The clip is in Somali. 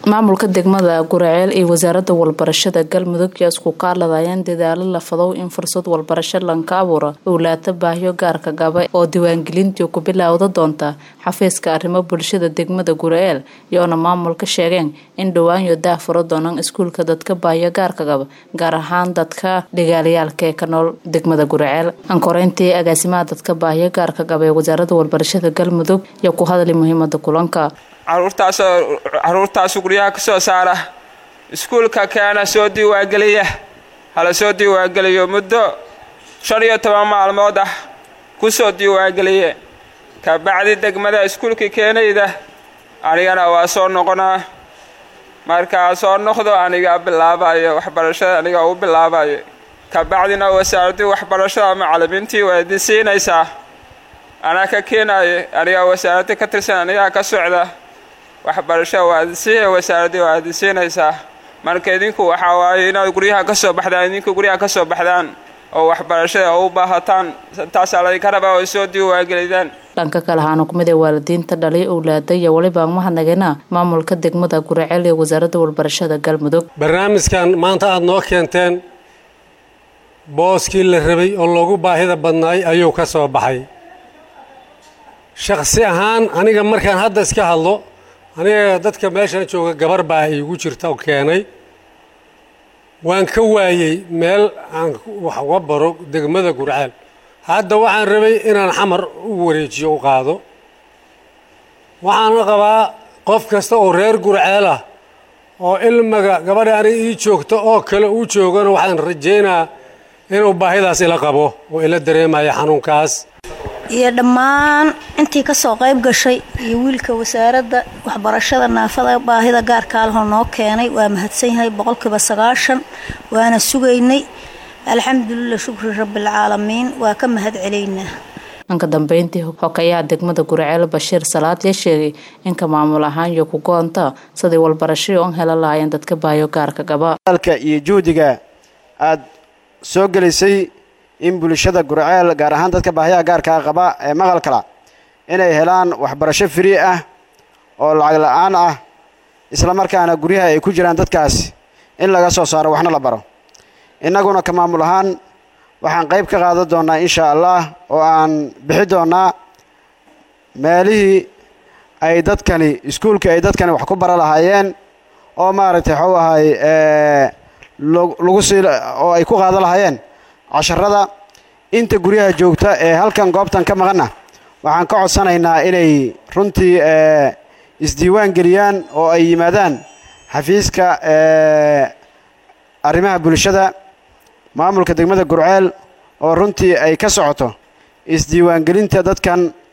maamulka degmada guraceel iyo wasaaradda walbarashada galmudug yaa isku kaaladayeen dadaalo la fadow in fursad walbarasho lanka abuura owlaata baahyo gaarka gaba oo diiwaangelintii ku bilowda doonta xafiiska arrimo bulshada degmada guraceel iyoona maamulka sheegeen in dhawaanyo daafuro doonaan iskuulka dadka baahyo gaarka gaba gaar ahaan dadka dhigaalayaalka ee ka nool degmada guraceel ankoreyntii agaasimaha dadka baahyo gaarka gaba ee wasaaradda walbarashada galmudug yaa ku hadlay muhiimada kulanka caruurtaasoo caruurtaasu guryaha ka soo saara iskuulka keena soo diiwaangeliya hala soo diiwaangeliyo muddo shan iyo toban maalmood ah ku soo diiwaangeliye kabacdi degmada iskuulkii keenayda anigana waa soo noqonaa markaa soo noqdo anigaa bilaabayo waxbarashada aniga u bilaabayo kabacdina wasaaraddii waxbarashada macallimiintii waa idin siinaysaa anaa ka keenayo anigaa wasaaraddii ka tirsan anigaa ka socda waxbarashada waa idinsiiya wasaaraddii waa idin siinaysaa marka idinku waxaa waaye inaad guryaha ka soo baxdaan idinku guryaha ka soo baxdaan oo waxbarashada u baahataan taasaa laydinka rabaa oo soo diiwaangelidaan dhanka kale ahaana kumid ee waalidiinta dhalay owlaada iyo weliba mahadnagena maamulka degmada guraceel ee wasaaradda walbarashada galmudug barnaamijkan maanta aada noo keenteen booskii la rabay oo loogu baahida badnaay ayuu ka soo baxay shakhsi ahaan aniga markaan hadda iska hadlo aniga dadka meeshan jooga gabar baa iigu jirta oo keenay waan ka waayey meel aan wax uga baro degmada gurceel hadda waxaan rabay inaan xamar u wareejiyo u qaado waxaan qabaa qof kasta oo reer gurceel ah oo ilmiga gabadha aniga ii joogta oo kale uu joogana waxaan rajaynaa inuu baahidaas ila qabo oo ila dareemaya xanuunkaas iyo dhammaan intii ka soo qayb gashay iyo wiilka wasaaradda waxbarashada naafada baahida gaarkaa lahoo noo keenay waa mahadsan yahay boqolkiiba sagaashan waana sugaynay alxamdulilah shukri rabbialcaalamiin waa ka mahad celaynaa dhanka dambeyntii xokayaha degmada guraceel bashiir salaad yaa sheegay inka maamul ahaan iyo ku go-onta siday walbarashadii on hela lahaayeen dadka baayo gaarka gaba iyo juhdiga aad soo gelisay in bulshada gurceel gaar ahaan dadka baahiyaha gaarkaa qaba ee maqalkala inay helaan waxbarasho frii ah oo lacag la-aan ah islamarkaana guryaha ay ku jiraan dadkaas in laga soo saaro waxna la baro innaguna ka maamul ahaan waxaan qayb ka qaadan doonnaa insha allah oo aan bixi doonnaa meelihii ay dadkani iskuulkii ay dadkani wax ku bara lahaayeen oo maaragtay waxuu ahay lagu sii oo ay ku qaadan lahaayeen casharada inta guryaha joogta ee halkan goobtan ka maqanna waxaan ka codsanaynaa inay runtii isdiiwaan geliyaan oo ay yimaadaan xafiiska arrimaha bulshada maamulka degmada gurceel oo runtii ay ka socoto isdiiwaangelinta dadkan